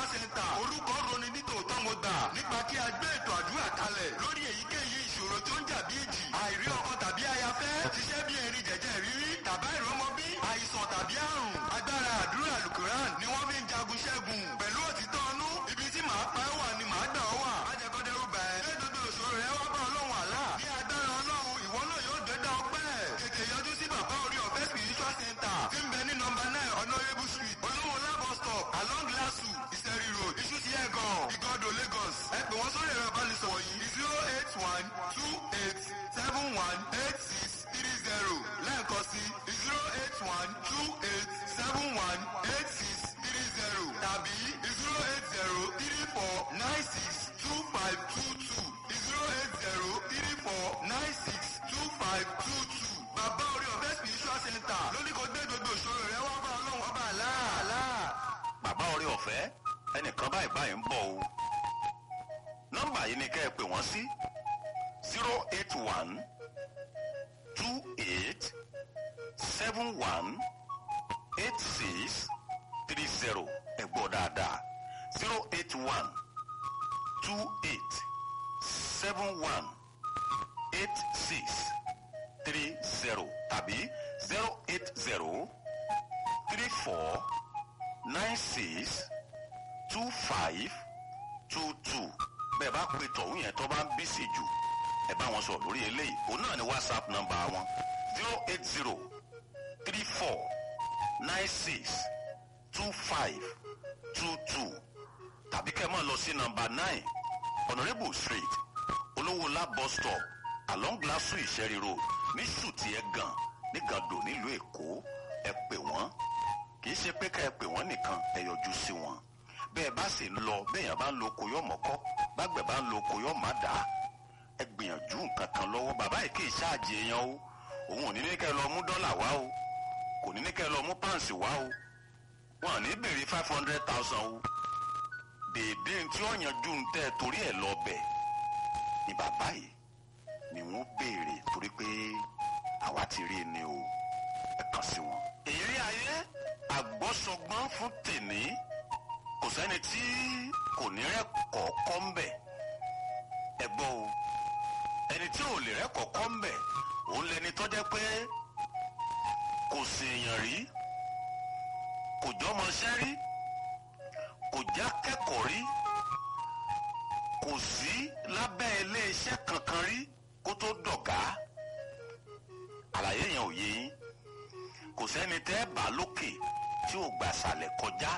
center orúkọ roni nítòótọ́ mo gbà nípa kí a gbé ètò àdúrà kalẹ̀ lórí èyíkéyìí ìṣòro tó ń jà bí èjì àìrí ọkọ tàbí ayafẹ́ ṣiṣẹ́ bí erin jẹ̀jẹ̀ rírí tàbá ìrọmọbí àìsàn tàbí àrùn agbára àdúrà alukuran ni wọ́n fi ń jagun ṣẹ́gun pẹ̀lú òtítọ́ ọnú ibi tí màá pa ẹ́ wà ni màá gbà ọ́ wà májẹ̀kọ́dẹ́rù bà ẹ́ ṣé gbogbo ìṣòro rẹ wá bá ọlọ́run àlá ní agbára ọlọ́run ìwọ náà yóò dẹ́dá ọpẹ́ tètè yọjú sí bàbá orí ọ̀fẹ́ spiritual center tí ń bẹ ní nọmba nine honourable street olówó labo stop along lasu ìsẹ̀rí road ìṣúsí ẹ̀gàn ìgọ́dọ̀ lagos ẹ pè wọ́n sórí ẹ̀rọ ìbánisọ̀rọ̀ yìí zero eight one two eight seven one eight six three zero lẹ́ẹ̀kan sí zero eight one two eight seven one eight six three zero tàbí zero eight zero three four nine six two five two two zero eight zero three four nine six two five two two bàbá orí ọ̀fẹ́ spiritual center lóní kò gbé gbogbo ìṣòro rẹ wá bá ọlọ́run ọba àlá. bàbá orí ọ̀fẹ́ ẹnìkan báyìí báyìí ń bọ̀ o nọ́mbà yìí ni kẹ́ ẹ pè wọ́n sí zero eight one two eight seven one eight six three zero ẹ gbọ́ dáadáa zero eight one two eight seven one eight six three zero tàbí zero eight zero three four nine six two five two two bẹ́ẹ̀ bá pe tọ̀hún yẹn tó bá ń bí sí jù ẹ bá wọn sọ lórí eléyìí òun náà ni whatsapp nọ́mbà wọn zero eight zero three four nine six two five two two tàbí kẹ́ ẹ máa lọ sí nọ́mbà nine honourable street olówólá bus stop along glasu ìṣẹ́rí road ní ṣùtì ẹ̀gàn ní gàdò nílùú èkó ẹ pè wọ́n kì í ṣe pé ká ẹ pè wọ́n nìkan ẹ yọjú sí wọn bẹ́ẹ̀ bá sì ń lọ bẹ́ẹ̀yàn bá ń lo oko yọ̀ mọ́kọ́ bágbẹ̀ bá ń lo oko yọ̀ má dà á ẹ gbìyànjú nǹkan kan lọ́wọ́ bàbá yìí kì í ṣáàjì èèyàn o òun ò ní ní kẹ́ ẹ lọ mú dọ́là wá o kò ní ní kẹ́ ẹ lọ mú páǹsì wá o wọn ò ní béèrè five hundred thousand o dèédé tí ó yanjú ń tẹ́ torí ẹ̀ lọ bẹ̀ ni bàbá yìí ni wọ́n béèrè torí pé àwa ti rí i ni o ẹ kàn sí wọn. èrè ayé àgbọ́sọgbọ́n fún tèmi kò sẹ́ni tí kò ní rẹ́kọ̀ọ́ kọ́ ń bẹ̀ ẹ gbọ́ o ẹni tí ò lè rẹ́kọ̀ọ́ kọ́ ń bẹ̀ òun lẹni tó jẹ́ pé kò ṣèèyàn rí kò jọmọṣẹ́ rí kò já kẹ́kọ̀ọ́ rí kò sí lábẹ́ iléeṣẹ́ kankan rí kó tó dọ̀gá àlàyé yẹn ò yé yín kò sẹ́ni tẹ́ bá lókè tí ò gbà sàlẹ̀ kọjá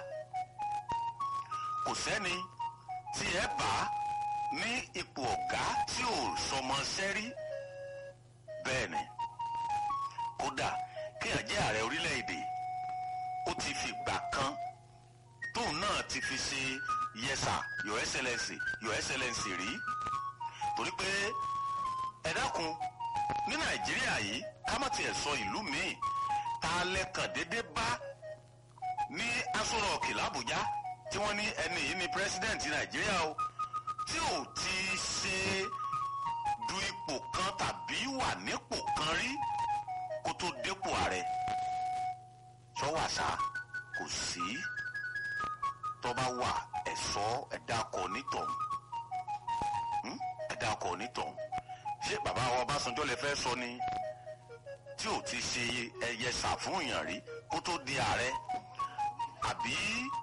kò sẹ́ni tí ẹ bá ní ipò ọ̀gá tí ò sọmọṣẹ́ rí bẹ́ẹ̀ ni kódà kéèyàn jẹ́ ààrẹ orílẹ̀-èdè ó ti fi gbà kan tóun náà ti fi ṣe yẹsà your excellency your excellency rí torí pé ẹ dákun ní nàìjíríà yìí ká má tiẹ̀ sọ ìlú míì tá a lẹ́kàn déédéé bá ní aṣọ rọ̀ọ̀kì làbújá tí wọ́n ní ẹni yìí ni president nàìjíríà o tí ò ti ṣe du ipò kan tàbí wà nípò kan rí kó tó dépò ààrẹ sọ́wàṣà kò sí tọ́ba wà ẹ̀sọ́ ẹ̀dákọ̀ onítọ̀hún ẹ̀dákọ̀ onítọ̀hún ṣé bàbá wa ọbásanjọ́ lè fẹ́ sọ ni tí ò ti ṣe ẹyẹ ṣàfùyàn rí kó tó di ààrẹ àbí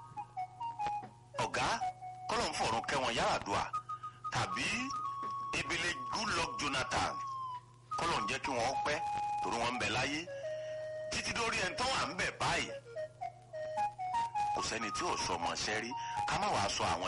ọ̀gá kọ́lọ̀ ń fọ̀rùn kẹwọn Yar'Adua tàbí ebele Goodluck Jonathan kọ́lọ̀ ń jẹ́ kí wọ́n pẹ́ torí wọ́n ń bẹ láyé títí dórí ẹni tó wà ń bẹ báyìí kò sẹ́ni tí ò sọ ọmọ ṣẹ́ rí ká má wàá sọ àwọn